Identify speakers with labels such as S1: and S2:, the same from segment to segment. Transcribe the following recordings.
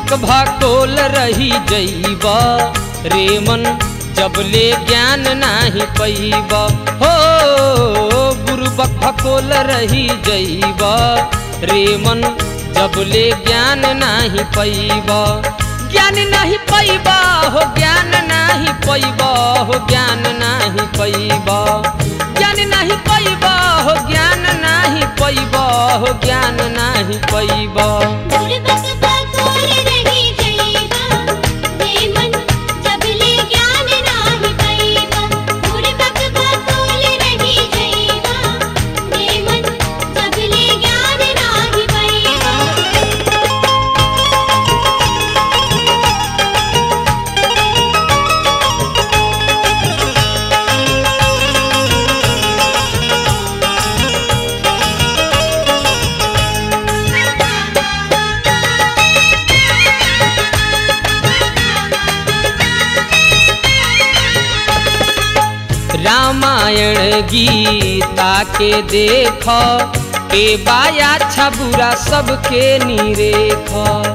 S1: बुरबक भकोल रही जैब रे मन जबले ज्ञान नाही पैब हो बुरबक भकोल रही जैब रे मन जबले ज्ञान नाही पैब ज्ञान नहीं पैब हो ज्ञान नहीं पैब हो ज्ञान नहीं पैब ज्ञान नहीं पैब हो ज्ञान नहीं पैब हो ज्ञान नहीं पैब
S2: बुरबक बकोर रही जइबा रे मन जबले ज्ञान नाही पैबा बुरबक बकोर रही जइबा रे मन जबले ज्ञान नाही पैबा
S1: रामायण गीता के देख के बाया अच्छा बुरा सबके निरेख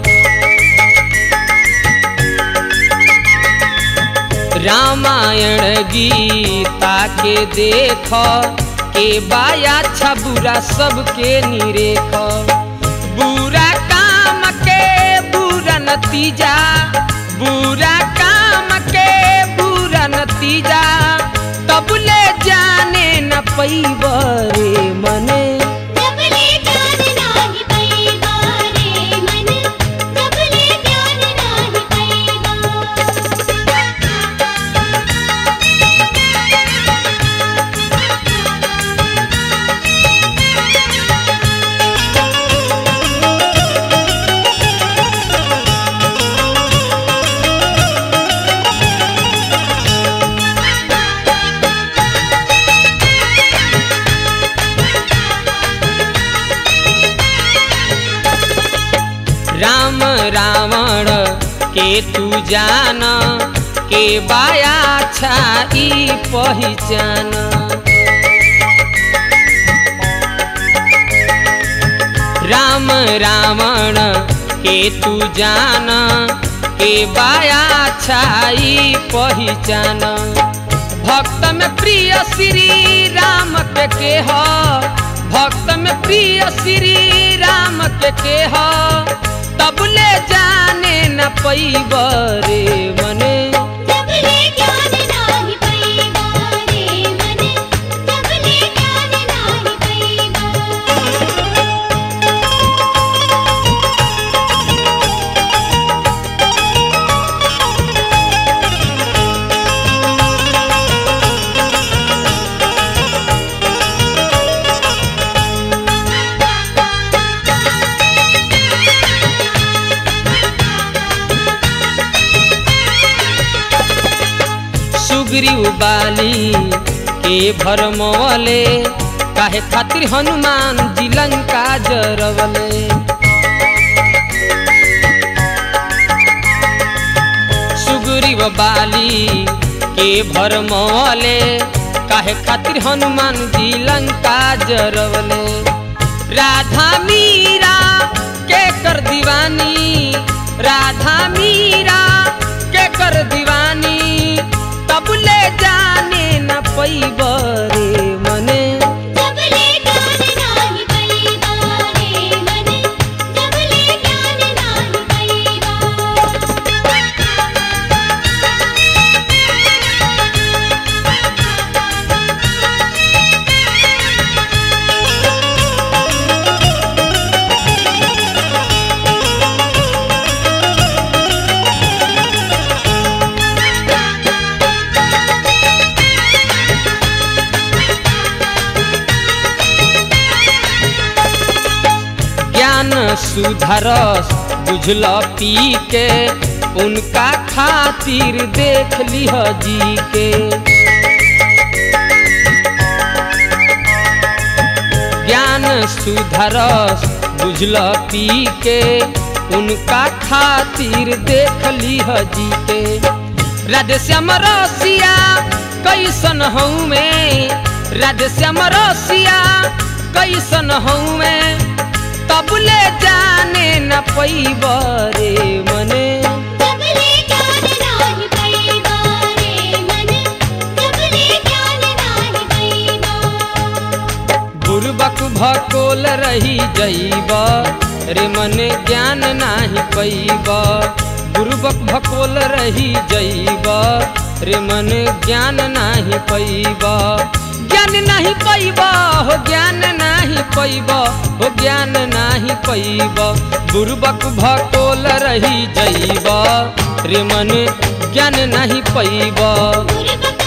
S1: रामायण गीता के देख के बाया अच्छा बुरा सबके निरेख बुरा काम के बुरा नतीजा बुरा काम के बुरा नतीजा तबले जाने न पैब रे मने
S2: जबले ज्ञान नाही पैबा रे मन जबले ज्ञान नाही पैबा
S1: राम रावण के तू जान के बाया छाई पहचान राम रावण के तू जान के बाया छाई पहचान भक्त में प्रिय श्री राम के के ह भक्त में प्रिय श्री राम के के ह तबले जाने न पैब रे मने
S2: जबले ज्ञान नाही पैबा रे मन जबले ज्ञान नाही पैबा
S1: सुग्रीव बाली के भरमवले काहे खातिर हनुमान जी लंका जरवले सुग्रीव बाली के भरमवले काहे खातिर हनुमान जी लंका जरवले राधा मीरा के कर दीवानी राधा मीरा के कर दीवानी तबले जाने न पैब रे मने
S2: जबले ज्ञान नाही पैबा रे मन जबले ज्ञान नाही
S1: ज्ञान सुधरस बुझल पी के उनका खातिर देख लिह जी के ज्ञान सुधरस बुझल पी के उनका खातिर देख लिह जी के राधे श्याम रसिया कैसन हूँ मैं राधे श्याम रसिया कैसन हूँ मैं तबले जाने न पैब रे मन जइब रे मन ज्ञान नाही पैब बुरबक भकोल रही जइब रे मन ज्ञान नाही पैब ज्ञान नाही पैब हो ज्ञान नाही पैब हो ज्ञान नाही पैब बुरबक भकोल रही जइब रे मन ज्ञान नाही पैब
S2: गुरबक